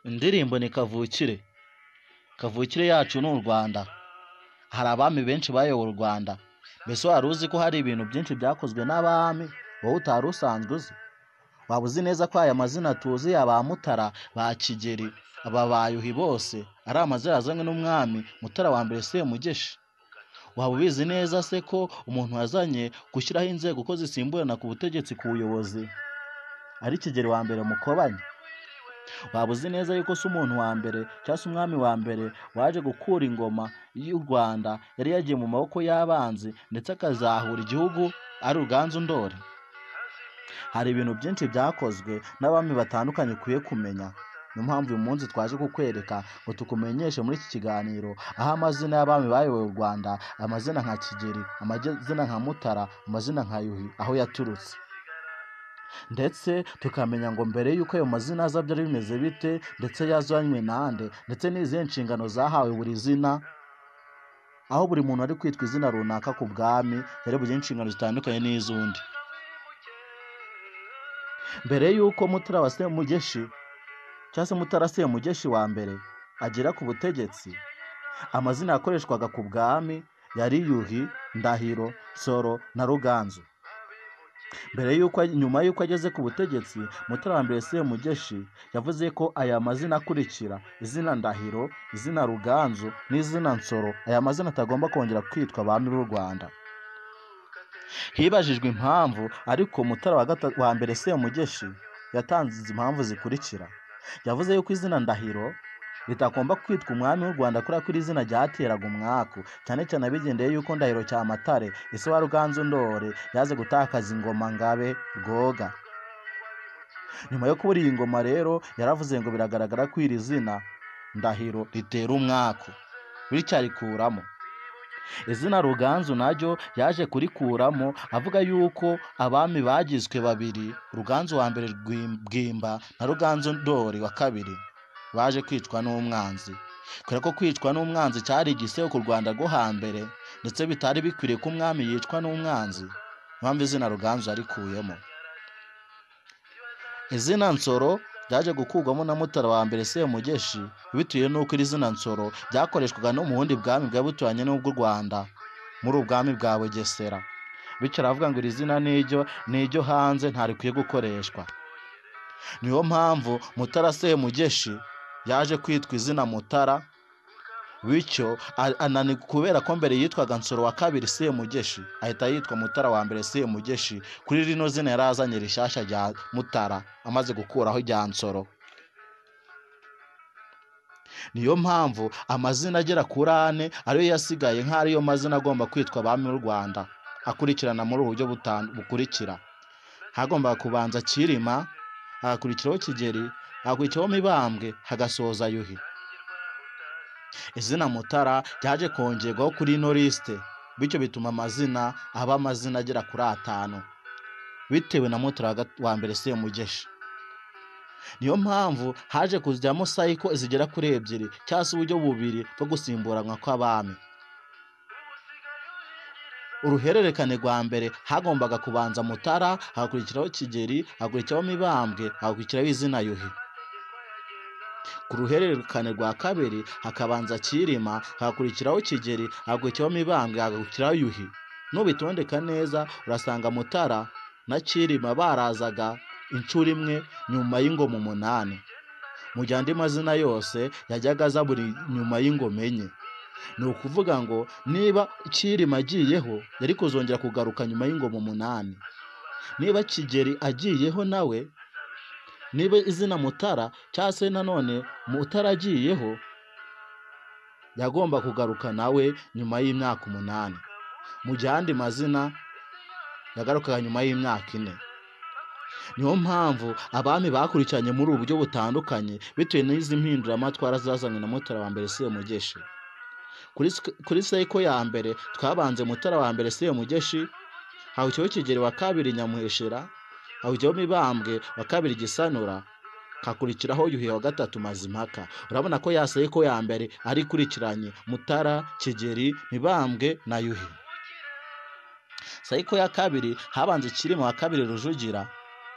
indirimbo ni kavukire kavukire yacu ni u rwanda hari abami benshi bayoboye u rwanda mbese wari uzi ko hari ibintu byinshi byakozwe n'abami wowe utari usanzwe uzi waba uzi neza ko aya mazina tuzi aba mutara ba kigeri aba bayuhi bose ari amazina yazanywe n'umwami mutara wa mbere semugeshi waba ubizi neza se ko umuntu wazanye gushyiraho inzego ko zisimburana ku butegetsi ku buyobozi ari kigeri wa mbere mukobanya waba uzi neza yuko se umuntu wa mbere cyangwa se umwami wa mbere waje gukura ingoma y'u rwanda yari yagiye mu maboko y'abanzi ndetse akazahura igihugu ari ruganzu ndori hari ibintu byinshi byakozwe n'abami batandukanye ukwiye kumenya niyo mpamvu uyu munsi twaje kukwereka ngo tukumenyeshe muri iki kiganiro aho amazina y'abami bayoboye u rwanda amazina nka kigeri amazina nka mutara amazina nka yuhi aho yaturutse ndetse tukamenya ngo mbere y'uko ayo mazina aza byari bimeze bite ndetse yazanywe nande ndetse n'izihe nshingano zahawe buri zina aho buri muntu ari kwitwa izina runaka ku bwami yari bugire inshingano zitandukanye n'iz'undi mbere y'uko mutara wa semugeshi cyangwa se mutara semugeshi wa mbere agera ku butegetsi amazina yakoreshwaga ku bwami yari yuhi ndahiro nsoro na ruganzu mbere y'uko nyuma y'uko ageze ku butegetsi mutara wa mbere semugeshi yavuze ko aya mazina akurikira izina ndahiro izina ruganzu n'izina nsoro aya mazina atagomba kongera kwitwa abami b'u rwanda hibajijwe impamvu ariko mutara wa gata- wa mbere semugeshi yatanze izi impamvu zikurikira yavuze yuko izina ndahiro ritagomba kwitwa umwami w'u rwanda kubera ko iri zina ryateraga umwaku cyane cyane abigendeye yuko ndahiro cyamatare ese wa ruganzu ndori yaze gutakaza ingoma ngabe rwoga nyuma yo kubura iyi ngoma rero yaravuze ngo biragaragara ko iri zina ndahiro ritera umwaku bityo arikuramo izina ruganzu naryo yaje kurikuramo avuga yuko abami bagizwe babiri ruganzu wa mbere Rwim- bwimba na ruganzu ndori wa kabiri baje kwicwa n'umwanzi kubera ko kwicwa n'umwanzi cyari igisebo ku rwanda rwo hambere ndetse bitari bikwiriye ko umwami yicwa n'umwanzi impamvu izina ruganzu yarikuyemo izina nsoro ryaje gukurwamo na mutara wa mbere semugeshi bitewe n'uko iri zina nsoro ryakoreshwaga no mu bundi bwami bwari buturanye n'ubw'u rwanda muri ubwami bwa bugesera bityo aravuga ngo iri zina n'iryo n'iryo hanze ntarikwiye gukoreshwa niyo mpamvu mutara semugeshi yaje kwitwa izina mutara bityo a- anani kubera ko mbere yitwaga nsoro wa kabiri semugeshi ahita yitwa mutara wa mbere semugeshi kuri rino zina yari azanye rishyashya rya mutara amaze gukuraho irya nsoro niyo mpamvu amazina agera kuri ane ariyo yasigaye nk'ariyo mazina agomba kwitwa abami b'u rwanda akurikirana muri ubu buryo butan- bukurikira hagombaga kubanza kirima hagakurikiraho kigeri hagakurikiraho mibambwe hagasoza yuhi izina mutara ryaje kongerwaho kuri ino lisite bityo bituma amazina aba amazina agera kuri atanu bitewe na mutara wa gat- wa mbere semugeshi niyo mpamvu haje kuzijyamo sayiko zigera kuri ebyiri cyangwa se uburyo bubiri bwo gusimburanwa kw'abami uruhererekane rwa mbere hagombaga kubanza mutara hagakurikiraho kigeri hagakurikiraho mibambwe hagakurikiraho izina yuhi ku ruhererekane rwa kabiri hakabanza kirima hagakurikiraho kigeri hagakurikiraho mibambwe hagakurikiraho yuhi n'ubitondeka neza urasanga mutara na kirima barazaga inshuro imwe nyuma y'ingoma umunani mu gihe andi mazina yose yajyaga aza buri nyuma y'ingoma enye ni ukuvuga ngo niba kirima agiyeho yari kuzongera kugaruka nyuma y'ingoma umunani niba kigeri agiyeho nawe niba izina mutara cyangwa se nanone mutara agiyeho yagomba kugaruka nawe nyuma y'imyaka umunani mu gihe andi mazina yagarukaga nyuma y'imyaka ine niyo mpamvu abami bakurikiranye muri ubu buryo butandukanye bitewe n'izi mpinduramatwara zazanywe na mutara wa mbere semugeshi kuri, sk- kuri seko ya mbere twabanze mutara wa mbere semugeshi hawukiho kigeri wa kabiri nyamuheshera hawukiho mibambwe wa kabiri gisanura hakurikiraho yuhi wa gatatu mazimpaka urabona ko yasaye ko ya mbere ari ikurikiranye mutara kigeri mibambwe na yuhi sayiko ya kabiri habanza ikirimo wa kabiri rujugira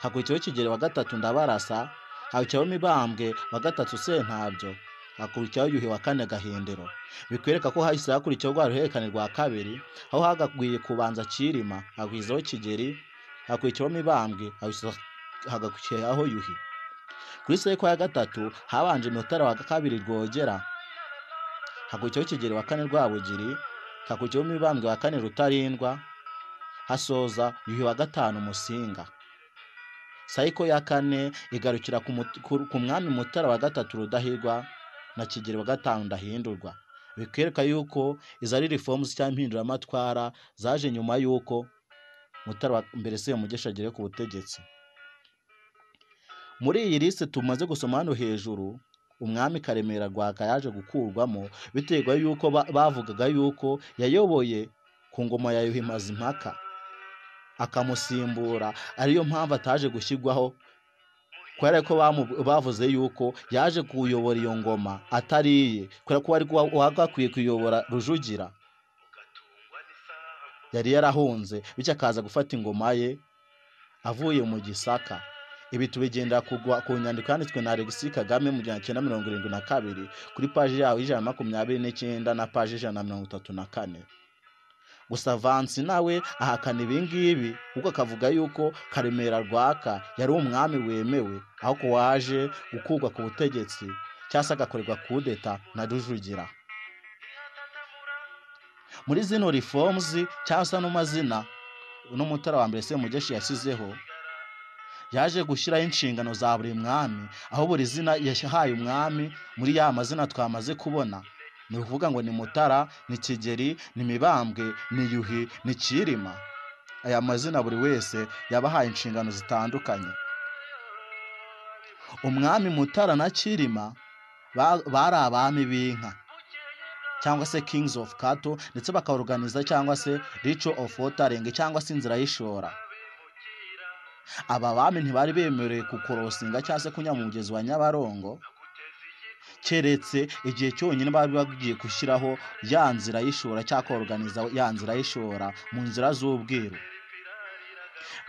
hakurikiyeho kigeri wa gatatu ndabarasa hakurikiraho mibambwe wa gatatu sentabyo hakurikiraho yuhi wa kane gahindiro bikwereka ko hahise hakurikiyeho rwa ruhererekane rwa kabiri aho hagakwiye kubanza kirima hakurikizaho kigeri hakurikiyeho mibambwe hagakurikiyeho yuhi kuri seko ya gatatu habanje mutara wa kabiri rwogera hakurikiyeho kigeri wa kane rwabugiri hakurikiyeho mibambwe wa kane rutarindwa hasoza yuhi wa gatanu musinga sayiko ya kane igarukira ku mut- ku- ku mwami mutara wa gatatu rudahigwa na kigeri wa gatanu ndahindurwa bikwereka yuko izo ari reforms cyangwa impinduramatwara zaje nyuma yuko mutara wa mbere se mugesha agere ku butegetsi muri iyi lisite tumaze gusoma hano hejuru umwami karemera rwaka yaje gukurwamo biterwa yuko ba- bavugaga yuko yayoboye ku ngoma ya yuhi mazimpaka akamusimbura ariyo mpamvu ataje gushyirwaho kubera ko bamu- bavuze yuko yaje kuyobora iyo ngoma atari iye kubera ko wari kuba- wagakwiye kuyobora rujugira yari yarahunze bityo akaza gufata ingoma ye avuye mu gisaka ibi tubigendera kugwa ku nyandiko yanditswe na Alexis Kagame mu gihumbi cyenda mirongo irindwi na kabiri kuri paji yaho ijana na makumyabiri n'icyenda na paji ijana na mirongo itatu na kane gusa Vansi nawe ahakana ibi ngibi kuko akavuga yuko Karemera Rwaka yari umwami wemewe aho ko waje gukurwa ku butegetsi cyangwa se agakorerwa kudeta na Rujugira muri zino reforms cyangwa se ano mazina uno mutara wa mbere Semugeshi yasizeho yaje gushyiraho inshingano za buri mwami aho buri zina yahaye umwami muri ya mazina twamaze kubona ni ukuvuga ngo ni mutara ni kigeri ni mibambwe ni yuhi ni kirima aya mazina buri wese yabahaye inshingano zitandukanye umwami mutara na kirima ba- bari abami b'inka cyangwa se kings of cattle ndetse bakaorganiza cyangwa se ritual of watering cyangwa se inzira y'ishora aba bami ntibari bemerewe kukorosinga cyangwa se kunyura mu mugezi wa nyabarongo keretse igihe cyonyine bari bagiye gushyiraho ya nzira y'ishora cyangwa koroganiza ya nzira y'ishora mu nzira z'ubwiru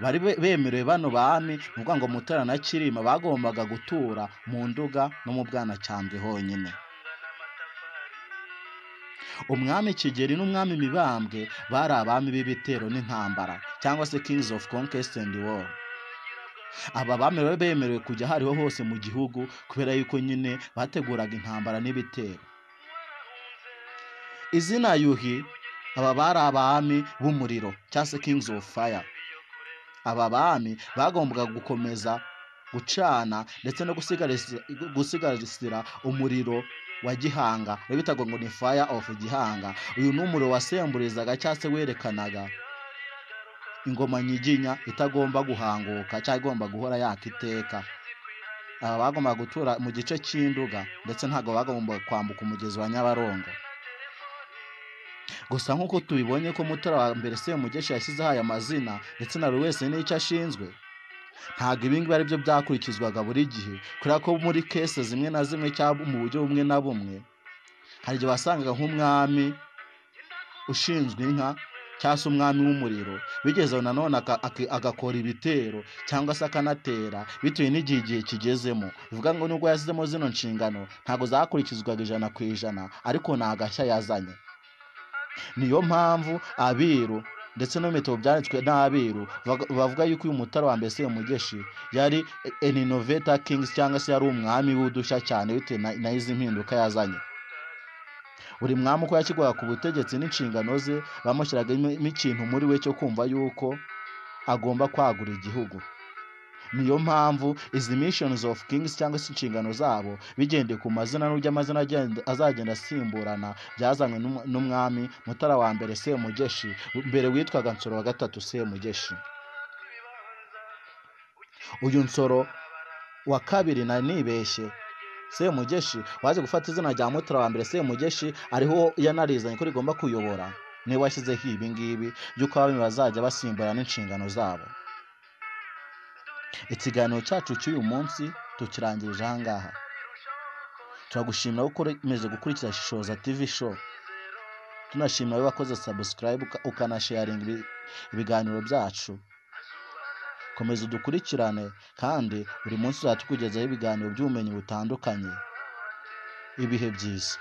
bari be- bemerewe bano bami ni ukuvuga ngo mutara na kirima bagombaga gutura mu nduga no mu bwanacyambwe honyine umwami kigeri n'umwami mibambwe bari abami b'ibitero n'intambara cyangwa se kings of conquest and war aba bami bari bemerewe kujya aho ariho hose mu gihugu kubera yuko nyine bateguraga intambara n'ibitero izina yuhi aba bari abami b'umuriro cyangwa se kings of fire aba bami bagombaga gukomeza gucana ndetse no gusigarisi- gusigasira umuriro wa gihanga we bitaga ngo ni fire of gihanga uyu ni umuriro wasemburizaga cyangwa se werekanaga ingoma nyiginya itagomba guhanguka cyangwa igomba guhora yaka iteka aba bagombaga gutura mu gice cy'induga ndetse ntabwo bagombaga kwambuka umugezi wa nyabarongo gusa nk'uko tubibonye ko mutara wa mbere semugeshi yashyizeho aya mazina ndetse na buri wese n'icyo ashinzwe ntabwo ibi ngibi ari byo byakurikizwaga buri gihe kubera ko muri kese zimwe na zimwe cyangwa mu buryo bumwe na bumwe hari igihe wasangaga nk'umwami ushinzwe inka cyangwa se umwami w'umuriro bigeze aho nanone aka- aki- agakora ibitero cyangwa se akanatera bitewe n'igihe igihe kigezemo bivuga ngo nubwo yashyizemo zino nshingano ntabwo zakurikizwaga ijana ku ijana ariko ni agashya yazanye niyo mpamvu abiru ndetse no mu bitabo byanditswe n'abiru bavuga- bavuga yuko uyu mutara wa mbese mugeshi yari an innovator kings cyangwa se yari umwami w'udushya cyane bitewe na- na izi mpinduka yazanye buri mwami uko yashyirwaga ku butegetsi n'inshingano ze bamushyiragamo ikintu muri we cyo kumva yuko agomba kwagura igihugu niyo mpamvu izi missions of kings cyangwa se inshingano zabo bigendeye ku mazina n'uburyo amazina agenda- azagenda asimburana byazanywe n'um- n'umwami mutara wa mbere semugeshi mbere witwaga nsoro wa gatatu semugeshi uyu nsoro wa kabiri nari nibeshye semugeshi waje gufata izina rya mutara wa mbere semugeshi ariho yanarizanye ko rigomba kuyobora niwe washyizeho ibi ngibi by'uko abami bazajya basimburana n'inshingano zabo ikiganiro cyacu cy'uyu munsi tukirangirije aha ngaha turagushimira ko ukomeje gukurikira Shoza TV show tunashimira abakoze subscribe uka- ukanasharinga ibi- ibiganiro byacu komeza udukurikirane kandi buri munsi uzajya tukugezaho ibiganiro by'ubumenyi butandukanye ibihe byiza